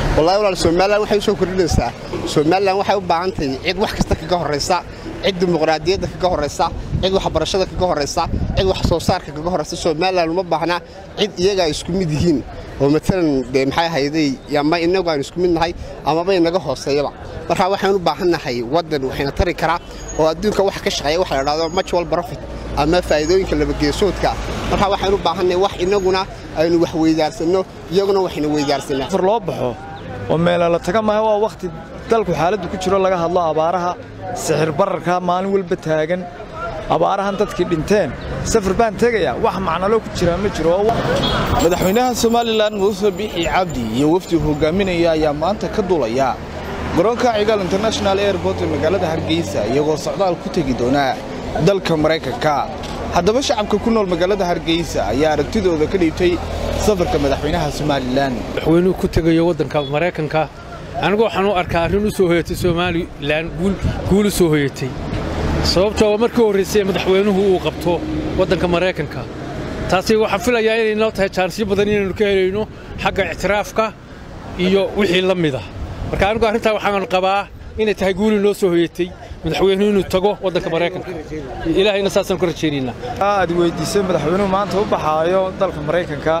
wallahi walaal somalilan waxay u soo kordhinaysaa somalilan waxay u baahan tahay cid wax kasta kaga horraysa cid dimuqraadiyadda kaga horraysa cid waxbarashada kaga horraysa cid wax soo saarka kaga horraysa somalilan uma baahna cid iyaga ay isku mid yihiin oo matalan dee maxay ahayday ama innagu aan isku mid nahay amaba inaga hooseeyaba marka waxaan u baahannahay waddan waxayna tari karaa oo adduunka wax ka shaqeeya waxa la dhahdo mutual profit ama faa'iidooyinka labageesoodka marka waxaan u baahannahay wax innaguna aynu wax weydaarsanno iyaguna waxayna weydaarsanaa safar loo baxo oo meela la taga maaha waa wakhti dalku xaaladdu ku jiro laga hadlo abaaraha sixir bararka maalin walba taagan abaarahan dadkii dhinteen safar baan tegayaa wax macnaloo ku jiraa ma jiro madaxweynaha somalilan muuse biixi cabdi iyo wafdigu hogaaminaya ayaa maanta ka duulaya garoonka cigaal international airport ee magaalada hargeysa iyagoo socdaal ku tegi doonaa dalka maraykanka haddaba shacabka ku nool magaalada hargeysa ayaa aragtidooda ka dhiibtay safarka madaxweynaha somalilan madaxweynuhu ku tegayo waddanka maraykanka anigu waxaan u arkaa arrin u soo hoyatay somalilan guul u soo hoyatay sababtoo markii horraysay madaxweynuhu uu qabto waddanka maraykanka taasi waxaan filayaa inay noo tahay jaansyo badan inaynu ka helayno xagga ictiraafka iyo wixii la mida marka anigu arrintaa waxaan qabaa inay tahay guuli noo soo hoyatay madaxweynuhu inuu tago waddanka maraykanka ilaahayna saasaan ku rajaynaynaa aad weydiisay madaxweynuhu maanta u baxaayo dalka maraykanka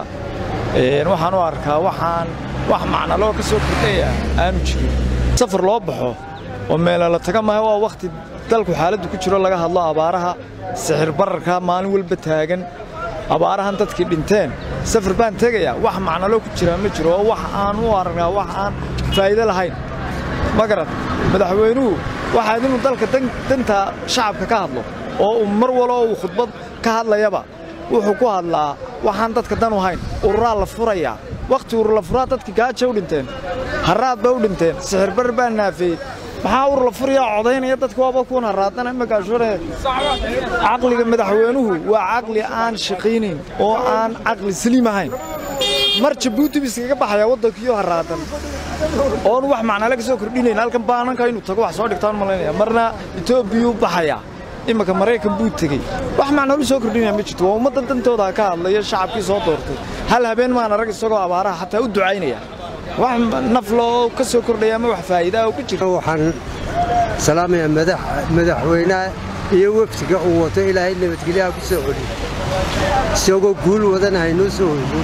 waxaan u arkaa waxaan wax macnaloo ka soo kordhaya aanu jirin safar loo baxo oo meela la taga maaha waa wakhti dalku xaaladdu ku jiro laga hadlo abaaraha sixir bararka maalin walba taagan abaarahan dadkii dhinteen safar baan tegayaa wax macnaloo ku jiraa ma jiro oo wax aan u arkaa wax aan faa'iido lahayn ma garad madaxweynuhu waxaad inuu dalka danta shacabka ka hadlo oo uu mar waloo uu khudbad ka hadlayaba wuxuu ku hadlaa waxaan dadka dan u hayn ururaa la furayaa wakhti urur la furaa dadkii gaaja u dhinteen harraad ba u dhinteen sixir barar baa naafeeyey maxaa urur la furayaa codaynaya dadka waaba kuwan harraadana magaashuuree caqliga madaxweynuhu waa caqli aan shaqaynayn oo aan caqli saliim ahayn mar jabuuti bu iskaga baxayaa waddankiiyo harraadan oon wax macnale ka soo kordhinayn halkan baananka inuu tago wax soo dhigtaan malaynaya marna etoobiyuu baxayaa imanka maraykan buu tegey wax macnalu soo kordhinaya ma jirto waa ummaddan dantooda ka hadlaya shacabkii soo doortay hal habeen maan arag isagoo abaaraha xataa u ducaynaya wax nafloo ka soo kordhaya ama wax faa'iidaa oo ku jira waxaan salaamayaa madaxweynaha iyo wefdiga uu wato ilaahay nabadgelyaha ku soo celiyo isagoo guul wadana haynoo soo hoyso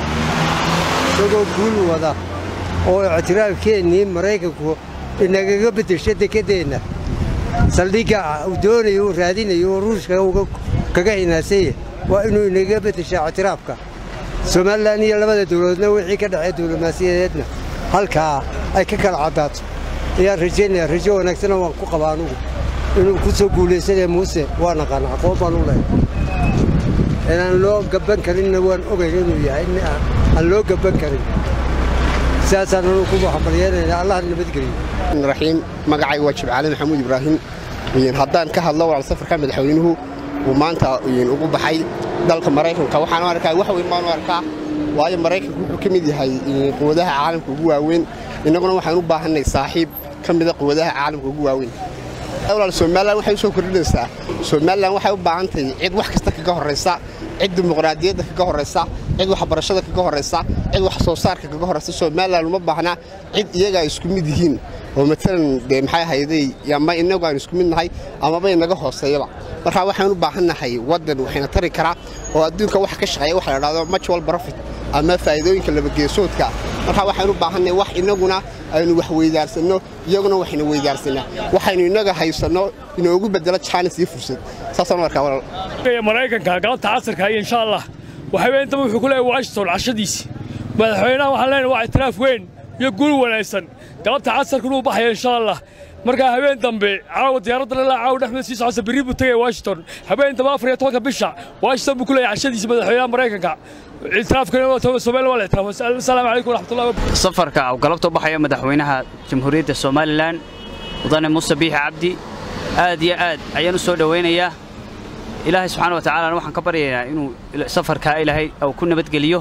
isagoo guul wada oo ictiraafkeennii maraykanku inagaga beddesho dekedeenna saldhigga uu doonayo uu raadinayo oo ruushka kaga hinaasanya waa inuu inaga beddeshaa ictiraafka somalilan iyo labada dawladoodna wixii ka dhexee diblomaasiyadeedna halkaa ay ka kala caddaato ayaan rajaynaya rajo wanaagsana waan ku qaba anugu inuu ku soo guulaysanaya muuse waa naqaana aqoon baan u lehay inaan loo gabban karinna waan ogayn inuu yahay nin aan loo gabban karin sidaasaan anugu ku waxbalyeynayna allah nabadgeliyo raxiim magacayga waa jibcaale maxamuud ibraahim haddaan ka hadlo walaal safarka madaxweynuhu uu maanta ugu baxay dalka maraykanka waxaan u arkaa wax weyn baan u arkaa waayo maraykanku wuxuu ka mid yahay quwadaha caalamka ugu waaweyn innaguna waxaan u baahannay saaxiib ka mida quwadaha caalamka ugu waaweyn walaal somalilan waxay u soo kordhinaysaa somalilan waxay u baahan tahay cid wax kasta kaga horraysa cid dimuqraadiyadda kaga horraysa cid waxbarashada kaga horraysa cid wax soo saarka kaga horraysa somalilan uma baahna cid iyaga ay isku mid yihiin oo matalan dee maxay ahayday ama innagu aan isku mid nahay amaba inaga hooseeyaba marka waxaan u baahannahay waddan waxayna tari karaa oo adduunka wax ka shaqeeya waxa la dhahdo mutual profit ama faa'iidooyinka labageesoodka marka waxaan u baahannahay wax innaguna aynu wax weydaarsanno iyaguna waxayna weydaarsanaa waxaynu innaga haysanno inoogu bedelo jaanis iyo fursad saasaan u arkaa walaal maraykanka galabta casarka iyo insha allah waxaweentaba wuxuu ku leeyahay washington cashadiisi madaxweynaha waxaan leenahay waa itiraaf weyn iyo guul wanaagsan galabta casarka inuu baxaya insha allah markaa habeen dambe caawa diyaaradda ilaa caawa dhexmeed sii socota berri buu tegaya washington habeen dambe afar iyo tobanka bisha washington buu ku leeyahay cashadiisa madaxweynaha maraykanka safarka uu galabta u baxayo madaxweynaha jamhuuriyadda somalilan mudane muuse biixi cabdi aad iyo aad ayaan u soo dhowaynayaa ilaahay subxaana wa tacaalana waxaan ka baryaynaa inuu safarkaa ilaahay uu ku nabadgeliyo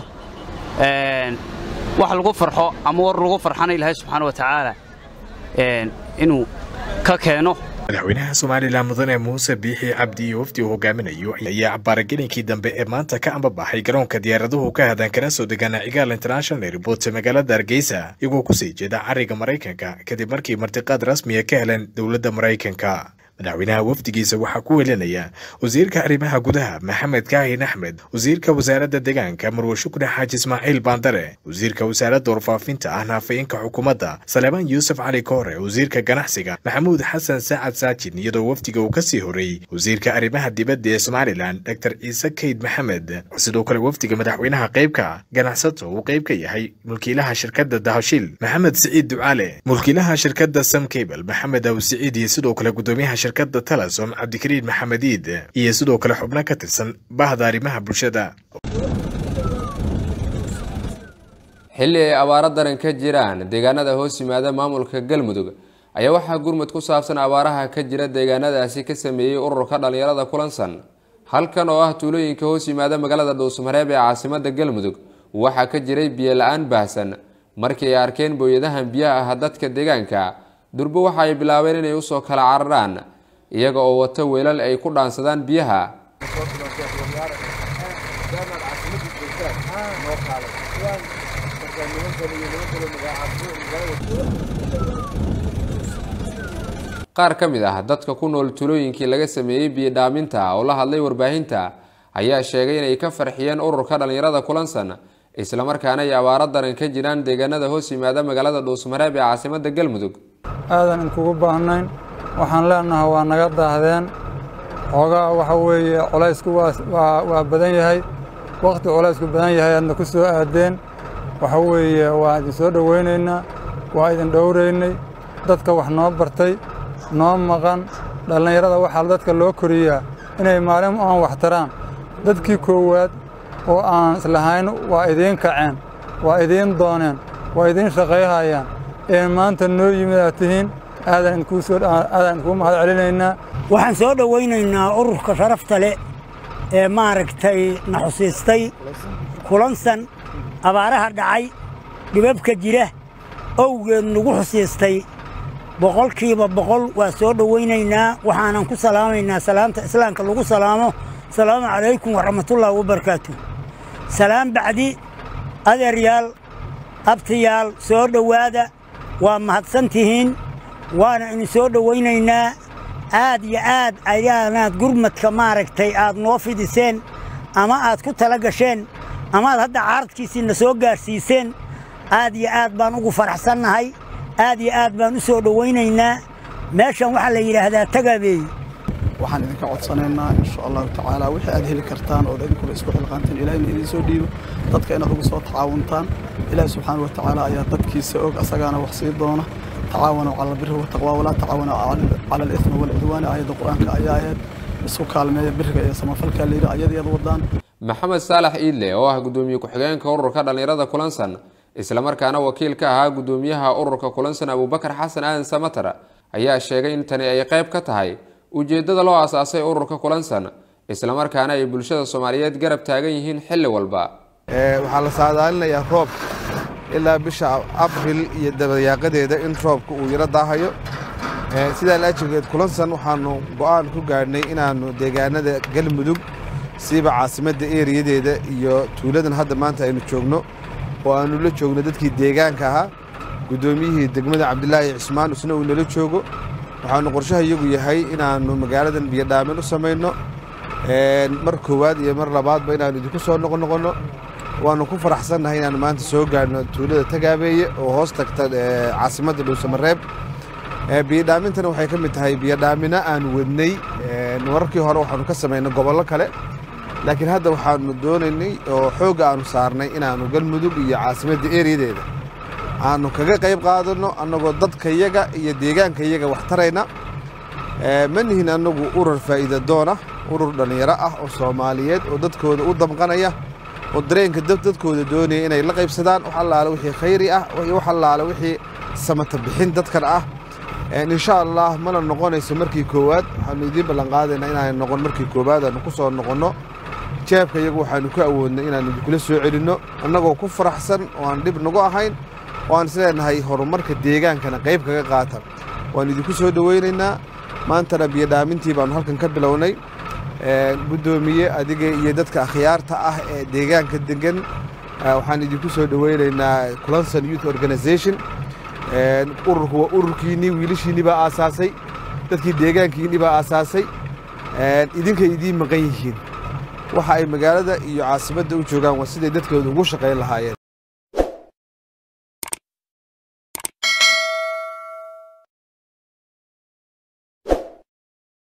wax lagu farxo ama war lagu farxana ilaahay subxaana wa tacaala inuu ka keeno madaxweynaha somalilan mudane muuse biixi cabdi iyo wafdi uu hogaaminayo ayaa baaragelinkii dambe ee maanta ka ambabaxay garoonka diyaaraduhu ka hadan kana soo degaana cigaal international airport magaalada hargeysa iyagoo kusii jeeda cariga maraykanka kadib markii martiqaad rasmiya ka heleen dowladda maraykanka madaxweynaha wafdigiisa waxaa ku welinaya wasiirka arrimaha gudaha maxamed kaahin axmed wasiirka wasaaradda deegaanka marwe shukri xaaji ismaaciil baandare wasiirka wasaaradda warfaafinta ahna afayeenka xukuumadda saleebaan yuusuf cali koore wasiirka ganacsiga maxamuud xasan saacad saajin iyadoo wafdiga uu kasii horeeyey wasiirka arrimaha dibadda ee somalilan dor ciise kayd maxamed sidoo kale wafdiga madaxweynaha qaybka ganacsato uu qayb ka yahay mulkiilaha shirkadda dahashiil maxamed siciid ducaale mulkiilaha shirkadda sam cable maxamed aw siciid iyo sidoo kale gudoomiyaha shirkadda talasom cabdikariin maxamediid iyo sidoo kale xubno ka tirsan bahda arrimaha bulshada xilli ay abaaro daran ka jiraan deegaanada hoos yimaada maamulka galmudug ayaa waxaa gurmud ku saabsan abaaraha ka jira deegaanadaasi ka sameeyey ururka dhallinyarada kulansan halkan oo ah tuulooyinka hoos yimaada magaalada dhuusmareeb ee caasimada galmudug waxaa ka jiray biyo la-aan baahsan markii ay arkeen booyadahan biyaha ah dadka deegaanka durbo waxa ay bilaabeen inay usoo kala cararaan iyaga oo wato weelal ay ku dhaansadaan biyaha qaar ka mid ah dadka ku nool tulooyinkii laga sameeyey biyodhaaminta oo la hadlay warbaahinta ayaa sheegay inay ka farxiyeen ururka dhallinyarada kulansan islamarkaana ay abaaro daran ka jiraan deegaanada hoos yimaada magaalada dhuusmareeb ee caasimada galmudug aadan inkugu baahnayn waxaan leenahay waa naga daahdeen xoogaa waxa weeye colaysku waa badan yahay wakhti colaysku badan yahay aadna ku soo aadeen waxa weeye waa idin soo dhowaynaynaa waa idin dhowraynay dadka wax noo bartay noo maqan dhallinyarada waxaa dadka loo koriyaa inay maalin aan wax taraan dadkii koowaad oo aan islahayn waa idiin kaceen waa idiin dooneen waa idiin shaqayhayaan ee maanta noo yimid aad tihiin aadan idinkugu mahad celinaynaa waxaan soo dhowaynaynaa ururka sharafta leh ee maaragtay na xusiistay kulansan abaaraha dhacay dhibabka jira owgeed nagu xusiistay boqolkiiba boqol waa soo dhowaynaynaa waxaanan ku salaamaynaa salaamta islaamka lagu salaamo asalaamu calaykum waraxmatullaahi wabarakaatu salaam bacdi adeeryaal abtiyaal soo dhowaada waa mahadsan tihiin waana idin soo dhowaynaynaa aad iyo aad ayaanaad gurmadka maaragtay aad noo fidiseen ama aad ku tala gasheen amaad hadda caaradkiisiina soo gaarsiiseen aad iyo aad baan ugu faraxsannahay aad iyo aad baan u soo dhowaynaynaa meeshan waxaa la yidhaahdaa tagaabeey waxaan idinka codsanaynaa insha allahu tacaala wixii aad heli kartaan ood idinkula isku xilqaanteen ilahina idin soo dhiibo dadka inaad ugu soo tacaawuntaan ilaahi subxaana wa tacaala ayaa dadkiisa og asagaana wax sii doona tacaawanu cala albiri wataqwa walaa tacaawanu cala alithmi walcudwaani aayadda qur-aanka ayaa ahayd isku kaalmeeya biriga iyo samafalkaa layidhi ayadayaad wadaan maxamed saalax iidle oo ah gudoomiye ku-xigeenka ururka dhallinyarada kulansan islamarkaana wakiil ka ahaa gudoomiyaha ururka kulansan abubakar xasan aadan samatar ayaa sheegay in tani ay qayb ka tahay ujeeddada loo aasaasay ururka kulansan islamarkaana ay bulshada soomaaliyeed garab taagan yihiin xilli walba waxaa la saadaalinayaa roob ilaa bisha abril iyo dabayaaqadeeda in roobka uu yaro daahayo sidaa laajirgeed kulansan waxaannu go'aan ku gaadhnay inaannu deegaanada galmudug siiba caasimadda eeriyadeeda iyo tuuladan hadda maanta aynu joogno oo aannu la joogno dadkii deegaanka ahaa guddoomiyihii degmada cabdilaahi cismaan isna uu nala joogo waxaannu qorshaha iyagu yahay inaannu magaaladan biyodhaamin u samayno mar koowaad iyo mar labaadba inaannu idinku soo noqonoqonno waannu ku faraxsannahay inaannu maanta soo gaadhno tuulada tagaabeeye oo hoos tagta caasimadda dhuusamareeb biyodhaamintana waxay ka mid tahay biyodhaamina aanu wadnay mararkii hore waxaannu ka samaynay gobollo kale laakiin hadda waxaannu doonaynay oo xoogga aannu saarnay inaannu galmudug iyo caasimadda eeriyadeeda aannu kaga qayb qaadanno annagoo dadkayaga iyo deegaankayaga wax tarayna ma nihin annagu urur faa'iida doona urur dhallinyaro ah oo soomaaliyeed oo dadkooda u damqanaya oo dareenka dadkooda doonaya inay la qaybsadaan wax allaale wixii khayri ah wax allaale wixii samata bixin dadkan ah insha allah mana noqonayso markii koowaad waxaannu idiin ballanqaadaynaa inaanay noqon markii koowaad aanu ku soo noqonno jeebka iyagu waxaannu ku awoodnay inaannu idinkula soo celinno annagoo ku faraxsan oo aan dhib nagu ahayn oo aan isleenahay horumarka deegaankana qayb kaga qaata waannu idinku soo dhowaynaynaa maantana biyodhaamintii baanu halkan ka bilownay guddoomiye adiga iyo dadka akhyaarta ah ee deegaanka degan waxaan idinku soo dhoweynaynaa culanson youth organization ururku waa ururkiinnii wiilashiinnii baa aasaasay dadkii deegaankiinnii baa aasaasay idinkay idiin maqan yihiin waxa ay magaalada iyo caasimadda u joogaan waa siday dadkooda ugu shaqayn lahaayeen